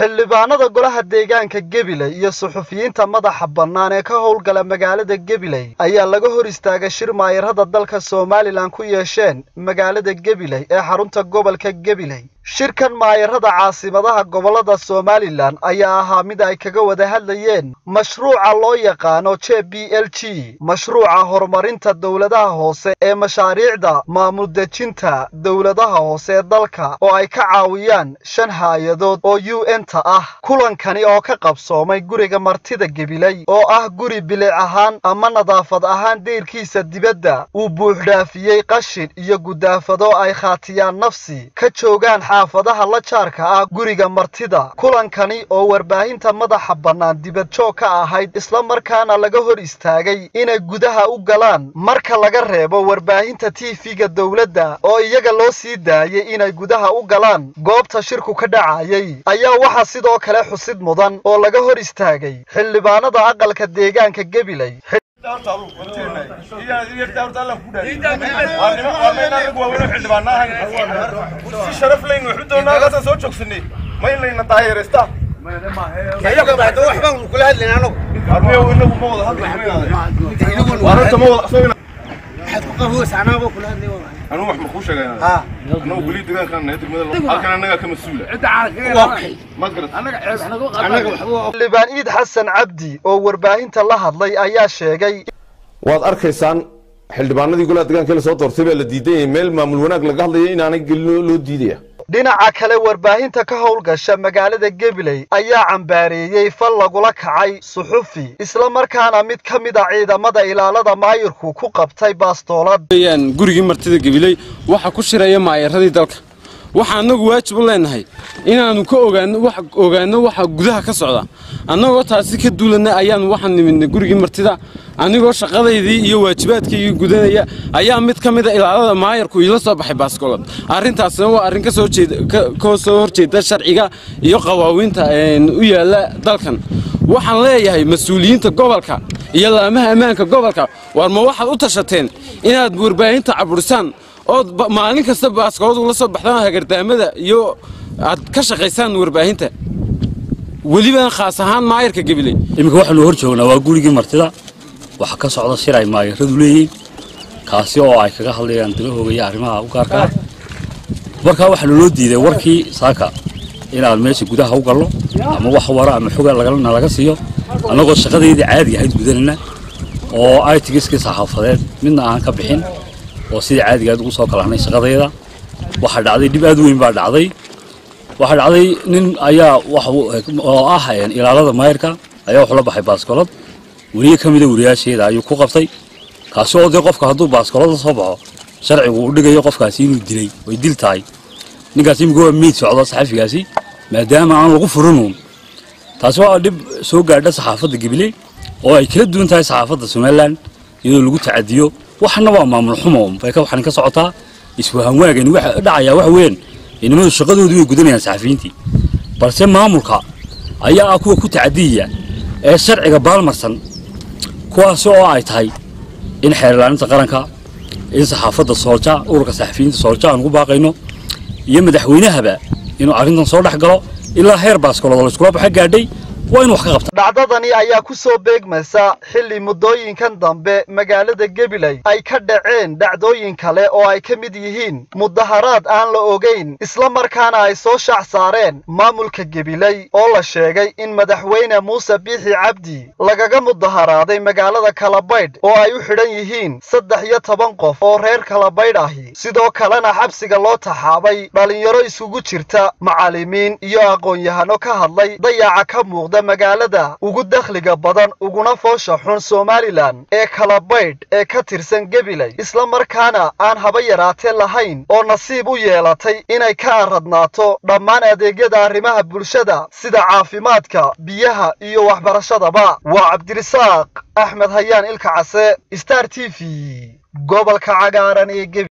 xildhibaanada golaha deegaanka gabiley iyo suxufiyiinta madaxa bannaan ee ka howlgala magaalada gabiley ayaa laga hor istaagay shir maayarada dalka somalilan ku yeesheen magaalada gabiley ee xarunta gobolka gabiley shirkan maayarada caasimadaha gobollada somalilan ayaa ahaa mid ay kaga wada hadlayeen mashruuca loo yaqaano j b l g mashruuca horumarinta dowladaha hoose ee mashaariicda maamul dejinta dowladaha hoose ee dalka oo ay ka caawiyaan shan haayadood oo u n ta ah kulankani oo ka qabsoomay guriga martida gabiley oo ah guri bilic ahaan ama nadaafad ahaan deyrkiisa dibadda uu buuxdhaafiyey qashin iyo gudaafado ay khaatiyaan nafsi ka joogaan xaafadaha la jaarka ah guriga martida kulankani oo warbaahinta madaxa bannaan dibadjoog ka ahayd isla markaana laga hor istaagay inay gudaha u galaan marka laga reebo warbaahinta tv-ga dowladda oo iyaga loo sii daayay inay gudaha u galaan goobta shirku ka dhacayay ayaa waxaa sidoo kale xusid mudan oo laga hor istaagay xildhibaanada aqalka deegaanka gabiley soo joogsanay ma in layna daayareysta anigu wax ma kuu sheegay anagu weli deegaankan degmada halkan annagaa ka mas-uula ma garat xildhibaan iid xasan cabdi oo warbaahinta la hadlay ayaa sheegay waad arkaysaan xildhibaanadii golaha deegaanka la soo doortay baa la diidan yahay meel maamul wanaag laga hadlaya inaanay gelin loo diidaya dhinaca kale warbaahinta ka howlgasha magaalada gabiley ayaa cambaareeyey fal lagula kacay suxufi isla markaana mid ka mid a ciidamada ilaalada maayirku ku qabtay baastoolad gurigii martida gabiley waxaa ku shiraya maayaradii dalka waxaa annagu waajib u leenahay inaannu ka ogaanno waxa gudaha ka socda annagoo taasi ka duulanna ayaannu waxaan nimidnay gurigii martida anigoo shaqadaydii iyo waajibaadkaygii gudanaya ayaa mid ka mida ilaalada maayarku iila soo baxay baaskoolad arrintaasna waa arrin ka soo horjeeda sharciga iyo qawaawiinta u yaalla dalkan waxaan leeyahay mas-uuliyiinta gobolka iyo laamaha ammaanka gobolka war ma waxaad u tashateen inaad warbaahinta caburisaan ood maalin kasta baaskoolad ula soo baxdaan hagardaamada iyo aad ka shaqaysaan warbaahinta welibana khaas ahaan maayarka gabiley iminka waxaanu hor joognaa waa gurigii martida waxaa ka socda shir ay maayaradu leeyihiin kaasi oo ay kaga hadlayaan dalahooga iyo arrimaha u gaarkaa markaa waxaa naloo diiday warkii saaka inaan meesha gudaha u galno ama wax wara ama xoga na laga siiyo annagoo shaqadeydii caadiga ahayd gudanayna oo aitigiskii saxaafadeed midna aan ka bixin oo sidii caadiga aad ugu soo kalahnay shaqadayda waxaa dhacday dhib aad u weyn baa dhacday waxaa dhacday nin ayaa oo ah ilaalada maayarka ayaa wuxuu la baxay baaskoolad weliye ka mida wariyaasheeda ayuu ku qabtay kaasi oo dee qofka hadduu baaskoolada soo baxo sharcigu uu dhigayo qofkaasi inuu dilay way dil tahay ninkaas imika waa meyd socdo saxafigaasi maadaama aan lagu furinuun taasi waa dhib soo gaadha saxaafadda gabiley oo ay kala duwan tahay saxaafadda somalilan iyadoo lagu tacadiyo waxna waa maamul xumo bay waxaan ka socotaa iswahanwaagani waxa dhacayaa waxa weeyaan inamadu shaqadoodii way gudanayaan saxafiyiintii balse maamulka ayaa ah kuwa ku tacadiyaya ee sharciga baalmarsan kuwaasi oo ay tahay in xeerlaaninta qaranka in saxaafadda soolja ururka saxafiyiinta soolja aan ugu baaqayno iyo madaxweynahaba inuu arrintan soo dhex galo ilaa heer baaskoolada layskula baxa gaadhay waa inu wax ka qabta dhacdadani ayaa ku soo beegmaysa xilli muddooyinkan dambe magaalada gabiley ay ka dhaceen dhacdooyin kale oo ay ka mid yihiin mudaharaad aan la ogayn isla markaana ay soo shaac saareen maamulka gabiley oo la sheegay in madaxweyne muuse biixi cabdi lagaga mudaharaaday magaalada kalabaydh oo ay u xidhan yihiin saddex iyo toban qof oo reer kalabaydh ahi sidoo kalena xabsiga loo taxaabay dhallinyaro isugu jirta macallimiin iyo aqoon-yahano ka hadlay dayaca ka muuqda magaalada ugu dakhliga badan uguna foosha xun somalilan ee kalabaydh ee ka tirsan gabiley isla markaana aan haba yaraatee lahayn oo nasiib u yeelatay inay ka aradnaato dhammaan adeegyada arrimaha bulshada sida caafimaadka biyaha iyo waxbarashadaba waa cabdirisaaq axmed hayaan ilka case star t v gobolka cagaaran ee